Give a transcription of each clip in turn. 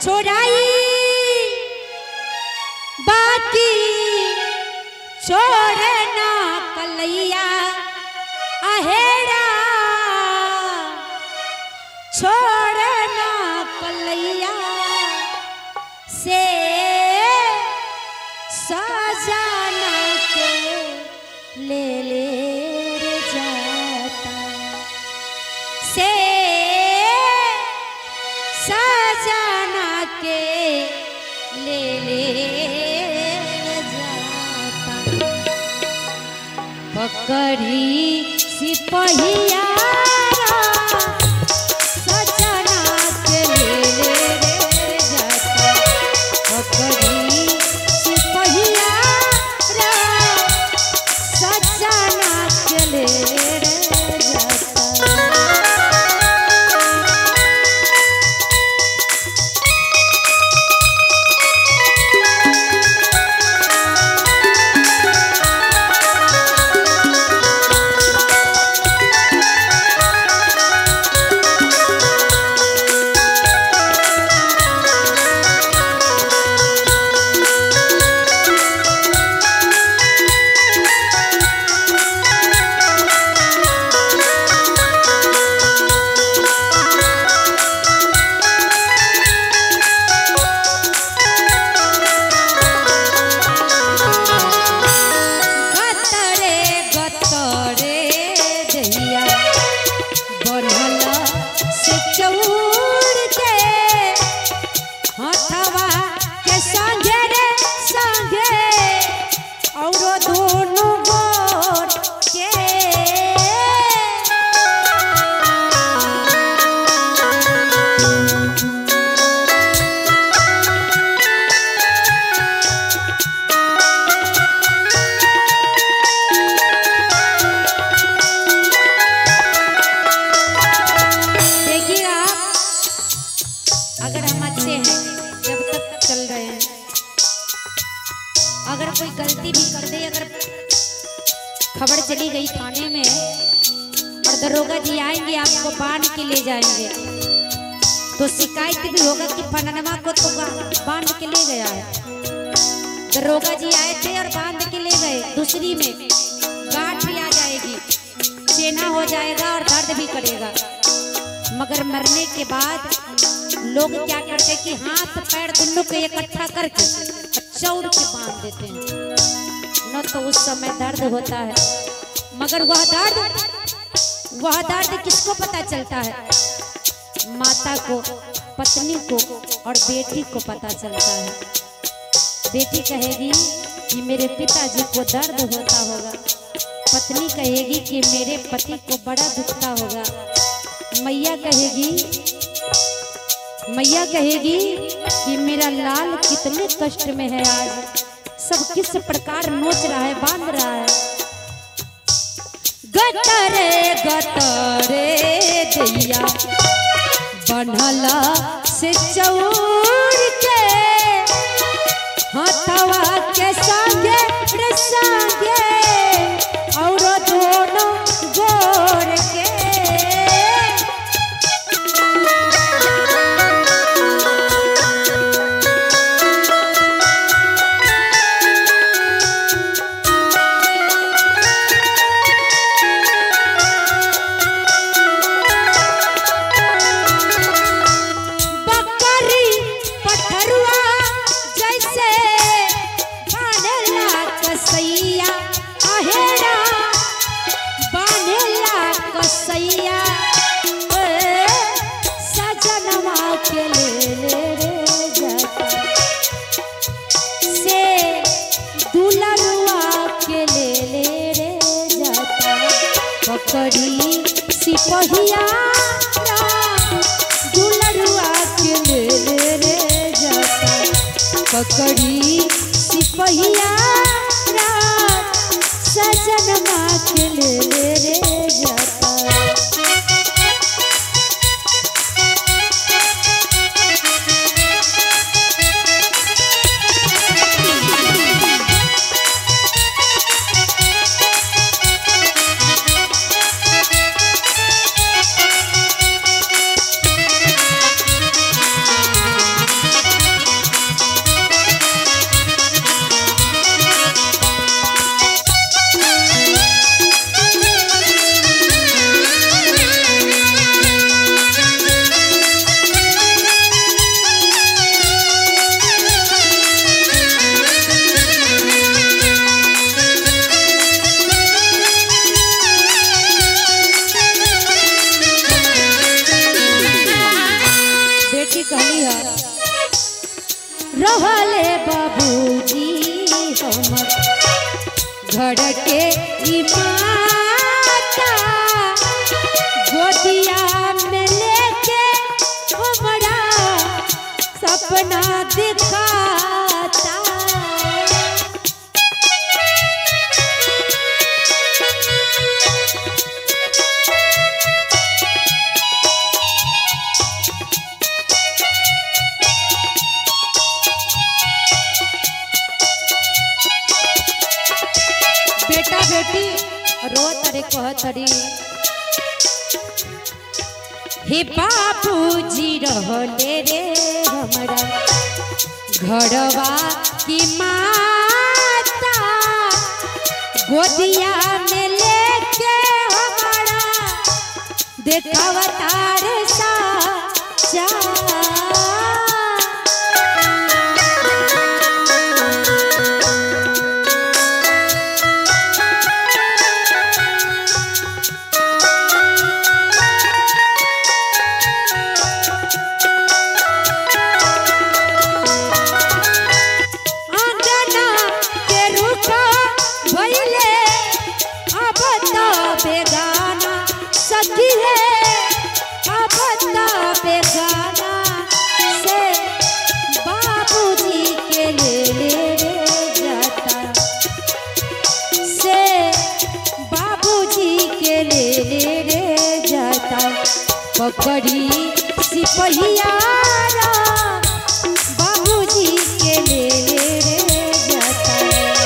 छोड़ाई बाकी छोड़े ना कलैया अहेड़ा छोड़े ना कलैया से सजाना के ले ले रे जाता से सजाना के ले ले जाता पकड़ी सिपहिया सजना के ले ले रे जाता पकड़ी सिपहिया सजना के ले रे जाता गतरे गतरे दहिया बनल से चौर के हथवा के संगे रे संगे औरो दोनों गोर के देखिए आप अगर हम अच्छे हैं जब तक चल रहे हैं अगर कोई गलती भी कर दे अगर खबर चली गई थाने में और दरोगा जी आएंगे आपको बांध के ले जाएंगे तो शिकायत भी होगा कि फननवा को तो गा- बांध के ले गया है दरोगा जी आए थे और बांध के ले गए दूसरी में गांठ भी आ जाएगी चेना हो जाएगा और दर्द भी करेगा मगर मरने के बाद लोग क्या करते कि हाथ पैर दोनों को इकट्ठा करके चौर के बांध देते हैं न तो उस समय दर्द होता है मगर वह दर्द वह दर्द किसको पता चलता है माता को पत्नी को और बेटी को पता चलता है बेटी कहेगी कि मेरे पिताजी को दर्द होता होगा पत्नी कहेगी कि मेरे पति को बड़ा दुखता होगा मैया कहेगी मैया कहेगी कि मेरा लाल कितने कष्ट में है आज सब किस प्रकार नोच रहा है बांध रहा है गतरे गतरे दैया बनला से चौर के हथवा के संगे रे संगे और दोनों गोर के बकरी पठरुआ जैसे बानेला कसैया आहेरा बानेला कसैया ए, सजनवा के ले ले रे जाता से दुलरुआ के ले ले रे जाता पकड़ी सिपहिया दुलरुआ के ले ले रे जाता पकड़ी सिपहिया रात सजन माँ के ले ले रे जाता कहली है रहले बाबूजी हमर घर के ई माता गोदिया में लेके हमरा सपना दिखाता बेटा बेटी रो तरे कह तरी हे बाबूजी रहले रे हमरा घरवा की माता गोदिया में लेके हमारा देखावतार सा आंगना के रुखा भइले अब तो बेगाना सखी है अब तो बेगाना से बाबूजी के ले ले रे जाता से बाबूजी के ले ले रे जाता पकड़ी सिपहिया बाबूजी के ले ले रे जाता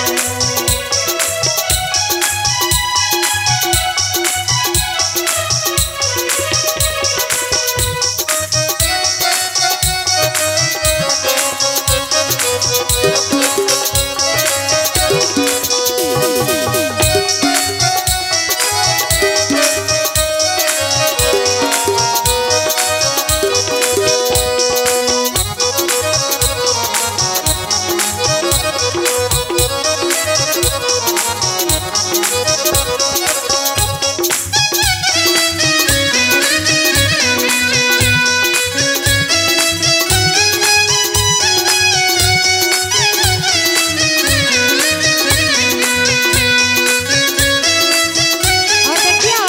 और देखियो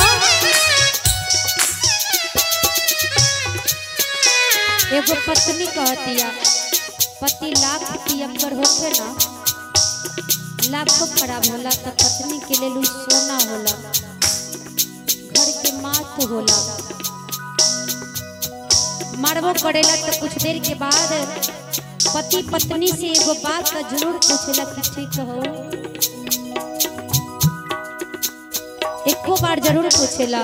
एगो पत्नी कहतिया पति लाख पियकर होके ना लाखों खराब होला तो पत्नी के लेल उ सोना होला घर के मात होला मारबो करेला तो कुछ देर के बाद पति पत्नी से एगो बात का जरूर पूछेला कि ठीक हो एको बार जरूर पूछेला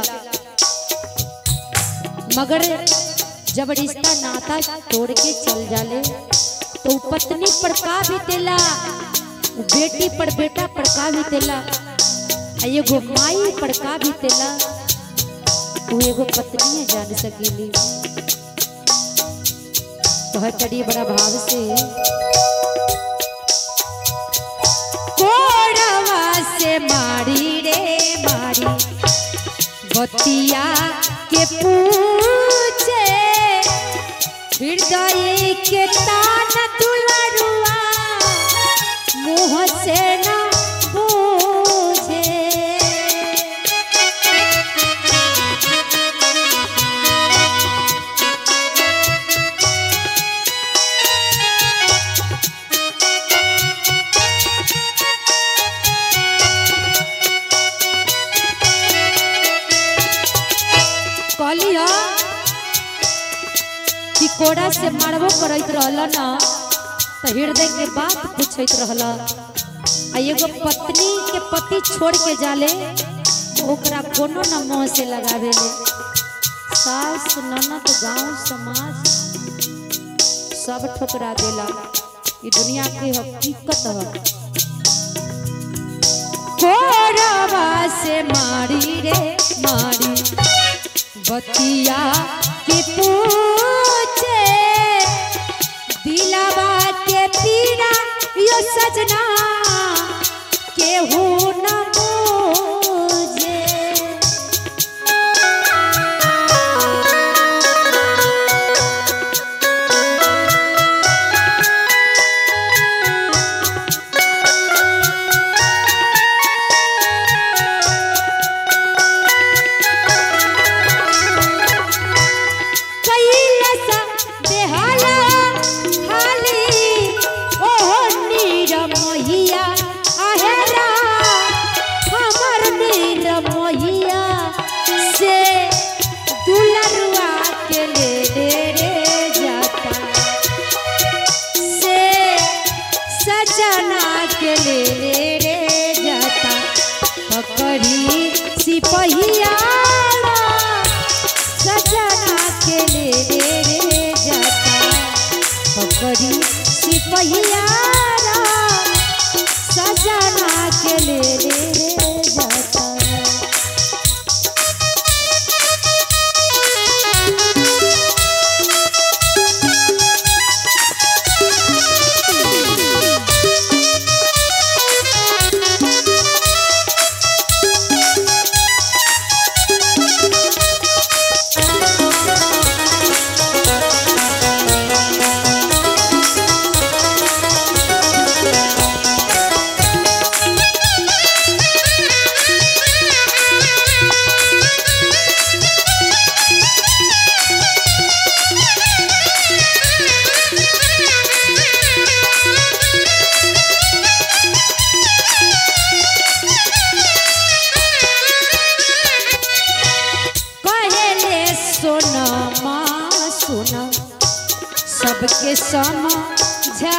मगर जब रिश्ता नाता तोड़ के चल जाले तो उ पत्नी पर का बीतेला उ बेटी पर बेटा पर का बीतेला आ एगो माई पर का बीतेला वो एगो पत्नी जान सकेली कहतड़ी बड़ा भाव से कोड़वा से मारी रे मारी बतिया के पूछे हृदय के तान दुलरुआ मुँह से न बूझे कहलिया कि कोड़ा से मारबो करैत रहल न तो हृदय के बात पूछैत रहल आ एगो पत्नी के पति छोड़ के जाले तो ओकरा कोनो न मुँह से लगावेले सास ननद गांव समाज सब ठुकरा देला ये दुनिया के हकीकत है कोरवा से मारी रे मारी बतिया के पूछे दिलावा के पीरा यो सजना केहू न बूझे सिपहियारा सजना के ले ले रे जाता पकड़ी सिपहियारा सजना के ले ले रे जाता कहेले सोनमा सुना सबके समझाई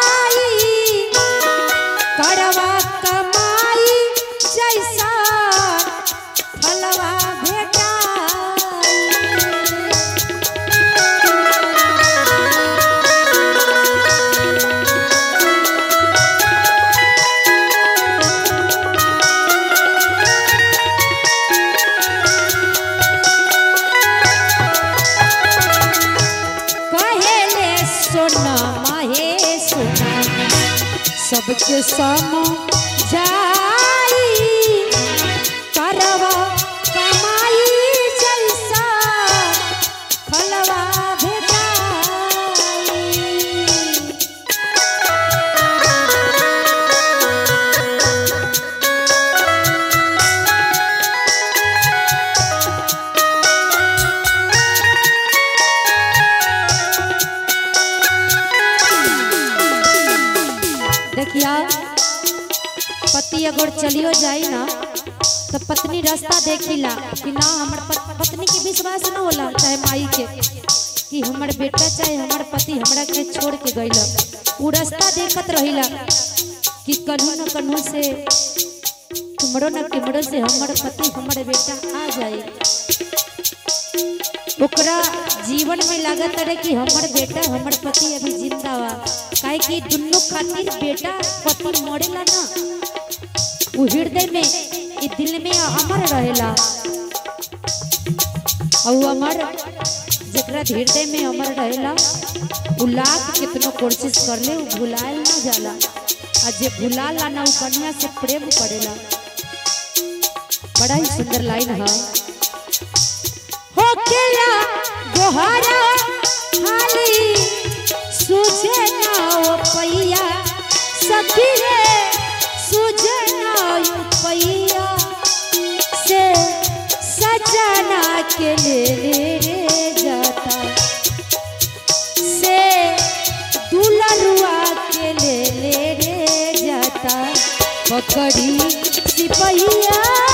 करवा कमाई जैसा फलवा भेटाई कहेले सोना माहे सोना सबके समझाई करवा कमाई जैसा फलवा भेटाई देखिया पति अगर चलियो जाई ना तो पत्नी रास्ता देखिला कि ना हमर पत- पत्नी के विश्वास न होला चाहे माई के कि हमर बेटा चाहे हमर पति हमरा के छोड़ के गइला उ रास्ता देखत रहिला कि कन्हू न कन्हू से तुमरो न किमरो से हमर पति हमर बेटा आ जाए ओकरा जीवन में लागत रहे कि हमर बेटा हमर पति अभी जिंदा बा काहे कि दुन्नो खातिर बेटा पति मरेला ना उ हृदय में ई दिल में अमर रहेला और अमर जेकरा हृदय में अमर रहेला उ लाख कितनो कोशिश कर ले उ भुलाएल ना जाला आ जे भुलाला ना उ कन्या से प्रेम करेला बड़ा ही सुंदर लाइन है होकेला गोहरा हाली सुझे ना ओ पैया सखी रे सुझे ना ओ पैया से सजना के ले ले रे जाता से दुलरुआ के ले ले रे जाता पकड़ी सिपहिया